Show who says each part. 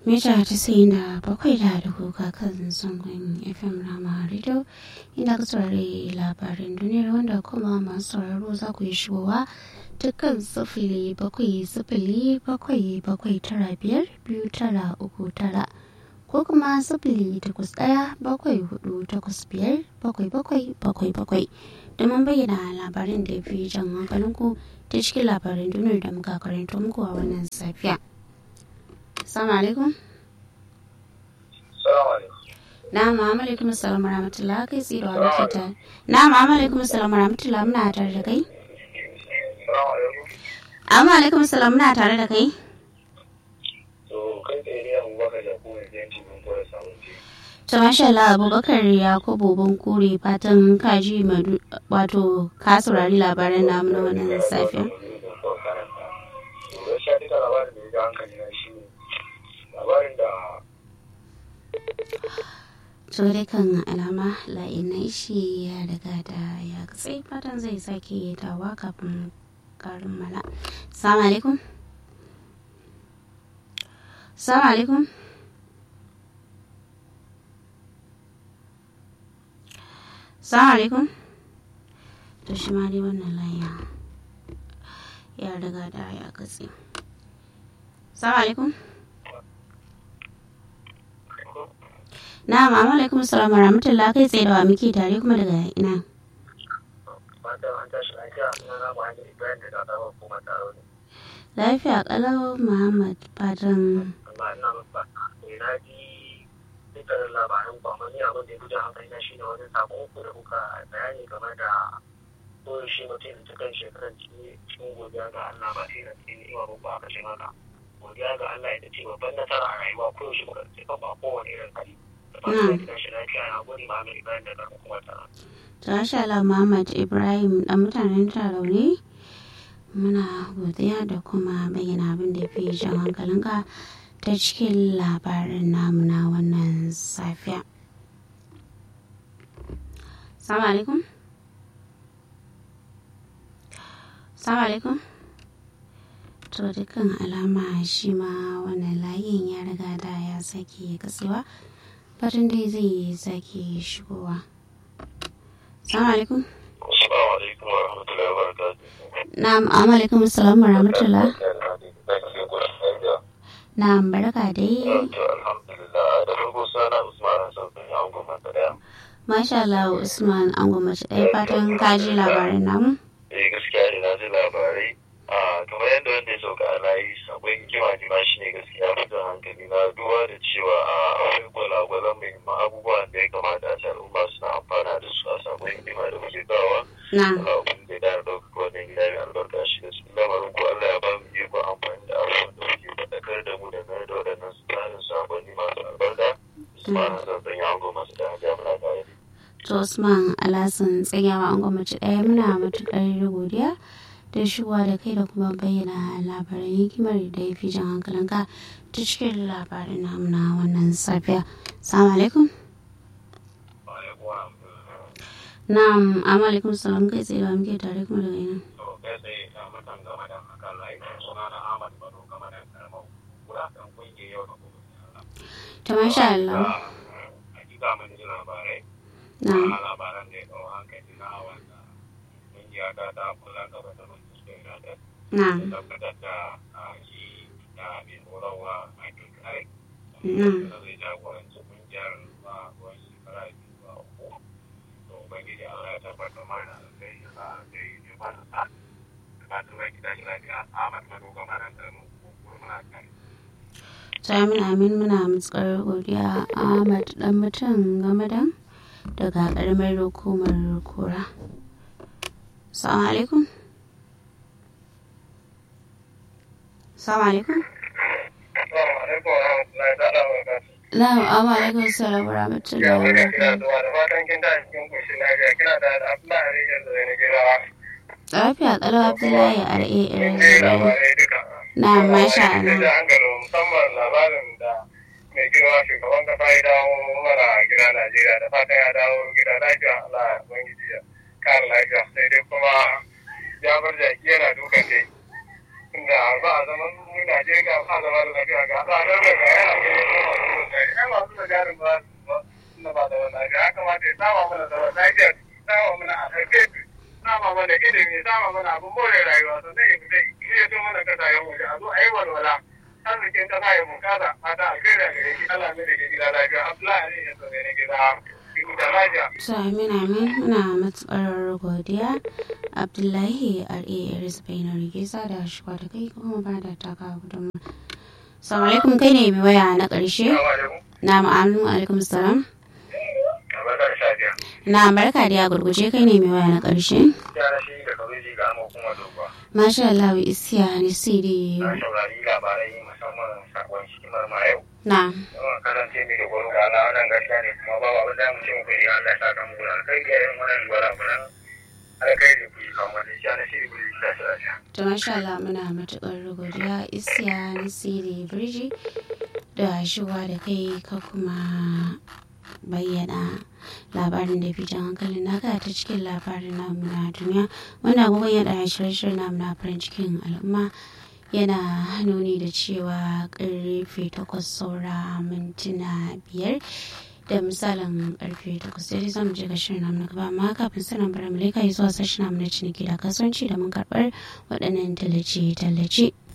Speaker 1: mita tasa'in da bakwai da dubu kan zangon fm rama radio inda ka saurari labarin duniyar wanda kuma masu sauraro za ku yi shigowa dukkan sifili bakwai sifili bakwai bakwai tara biyar biyu tara uku tara ko kuma sifili takwas ɗaya bakwai hudu takwas biyar bakwai bakwai bakwai bakwai domin bayyana labarin da ya fi jan hankalinku ta cikin labarin duniyar da muka karanto muku a wannan safiya. Assalamu alaikum. Na'am, alaikum assalam warahmatullahi kai tsaye da muke tare. Na'am, alaikum assalam warahmatullahi muna tare da kai. Amma alaikum assalam muna tare da kai.
Speaker 2: To kai tsaye ne Abubakar da kuma yanci mun fara samun ce.
Speaker 1: To masha Allah Abubakar Yakubu Bunkure fatan kaji wato ka saurari labaran namu na wannan safiya.
Speaker 2: Gaskiya duka labarin da ya ga hankali na shi ne labarin da
Speaker 1: to dai kan alama la'inai shi ya riga da ya katse fatan zai sake dawa kafin karin mala. Assalamu alaikum. Assalamu alaikum. Assalamu alaikum. To shi ma dai wannan layin ya riga da ya katse. Assalamu alaikum. Na'am, amma alaikum salam rahmatullah kai tsaye da wa muke tare kuma daga ina.
Speaker 2: fatan an tashi lafiya na na ba hanyar Ibrahim da ta zama kuma taro ne.
Speaker 1: Lafiya kalau Muhammad fatan
Speaker 2: Amma ina ba ne na ji dukkanin labaran kwamani abin da ya gudu hankali na shi ne wani sakon uku da kuka bayani game da koyo shi mutum da cikin shekarar cikin godiya ga Allah ba sai na cikin ni'ima ba ba kashin haka. Godiya ga Allah ita ce babban nasara a rayuwa koyo shi muka ce ba kowane irin kari. Da fatan da tashi lafiya na gode ma mai Ibrahim da karfin kuma tara.
Speaker 1: Tasha Allah Muhammad Ibrahim dan mutanen Tarauni muna godiya da kuma bayyana abin da fi jan hankalinka ta cikin labarin namu na wannan safiya. Salamu alaikum. Salamu alaikum. To dukkan alama shi ma wannan layin ya riga da ya sake katsewa. Fatan dai zai sake shigowa. Assalamu alaikum.
Speaker 2: Assalamu alaikum wa rahmatullahi wa barakatuh.
Speaker 1: Na'am, amma alaikum assalam wa rahmatullah. Na'am, barka dai.
Speaker 2: To alhamdulillah da farko sana Usman Hassan bin Angon Matsaya.
Speaker 1: Masha Allah Usman an gwamnati ɗaya fatan ka ji labarin namu.
Speaker 2: Eh gaskiya ne na ji labarai. Ah kamar yadda wanda ya sauka a layi sabon hikima ne ma shi ne gaskiya fitan hankali na duba da cewa a akwai gwalagwalan muhimman abubuwan da ya kamata a ce al'umma suna amfana da su a sabon hikima da muke kawo.
Speaker 1: Na'am.
Speaker 2: Allah abin da ya dara ɗaukaka wannan gida mai albarka shi da su lamarin ko Allah ya ba mu iko amfani da abubuwan da muke faɗakar da mu dangane da waɗannan tsarin sakonni masu albarka. Usman Hassan bin Angon masu da jami'a da
Speaker 1: To Usman Alhassan tsayawa an gwamnati ɗaya muna matuƙar godiya da shigowa da kai da kuma bayyana labaran hikimar da ya fi jan hankalinka ta cikin labarin namu na wannan safiya. Assalamu alaikum. Na'am, amma alaikum salam kai tsaye ba muke tare kuma daga ina. Ta masha Allah.
Speaker 2: Hakika mun ji labarai.
Speaker 1: Na'am.
Speaker 2: Ana labaran da ya kawo hankali na wanda kungiya ta ta kula gaba da mun suka yi da
Speaker 1: Na'am.
Speaker 2: tabbatar da ah, shi da mai horarwa Michael Carrick.
Speaker 1: Na'am.
Speaker 2: Da zai jagoranci kungiyar ba ruwan shekara biyu ba uku. To Ubangiji Allah ya tabbatar mana da sai ya sa da yi ne ba da sa. Da fatan zai gida shi lafiya. Ahmad Manu gama nan da mu kuma muna kai.
Speaker 1: Amin amin muna matsar godiya Ahmad dan mutum game da daga karamar hukumar kura. Assalamu alaikum. Assalamu alaikum.
Speaker 2: Assalamu alaikum wa rahmatullahi ta'ala wa barakatuh.
Speaker 1: Na'am, amma alaikum salam wa rahmatullahi wa barakatuh.
Speaker 2: da fatan kin tashi cikin koshin lafiya kina da Abdullahi Rijal da na gida
Speaker 1: Lafiya kalau Abdullahi RA
Speaker 2: mun je
Speaker 1: irin
Speaker 2: labarai duka
Speaker 1: Na'am, masha
Speaker 2: da
Speaker 1: Allah.
Speaker 2: hankali musamman labarin da mai girma shugaban kasa ya dawo mana gida Najeriya da fatan ya dawo gida lafiya Allah ya ubangiji ya kare lafiya sai dai kuma ya bar jaki yana dukan dai
Speaker 3: inda ba a zaman mu Najeriya ba a zama da lafiya ga tsadar da ga yana ga yi kuma masu da gari ai masu da garin ba na ba da wani lafiya ya kamata ya sama mana da wani lafiya sama mana a karfe sama mana ilimi sama mana abin more rayuwa sannan ya fita ya zo mana kasashen waje a zo a yi walwala arzikin kasa ya bunkasa fata alkhairi a gare shi Allah mai da ke gida lafiya Abdullahi ne ya zo ne gida da lafiya
Speaker 1: to amin amin muna matsar godiya abdullahi ras bainar gesa da shiga da kai kuma ba da taka gudunmu salamu alaikum kai ne mai waya na ƙarshe na ma'amu alaikum salam na barka da ya gurguje kai ne mai waya na ƙarshe masha Allah wa isiya ni siri
Speaker 3: saurari labarai musamman sakon shimar ma yau
Speaker 1: na
Speaker 3: yawan kasance mai da gwaro ga Allah wannan gaskiya ne kuma babu abin da mu ce muku ne Allah ya saka muku da alkai ga yin wannan gwara kunan alkai da kuyi kan wani shi na shiri kuyi ta shi lafiya.
Speaker 1: to masha Allah muna matuƙar godiya isiya ni siri birji da shigowa da kai ka kuma bayyana labarin da fi jan hankalin naka ta cikin labarin namu na duniya wanda agogon yada shirye-shirye namu na farin cikin al'umma yana nuni da cewa karfe takwas saura mintuna biyar da misalin karfe takwas sai dai zamu je ga shirin namu na gaba amma kafin sanin bara mu leka zuwa sashen namu na ciniki da kasuwanci da mun karɓar waɗannan tallace-tallace.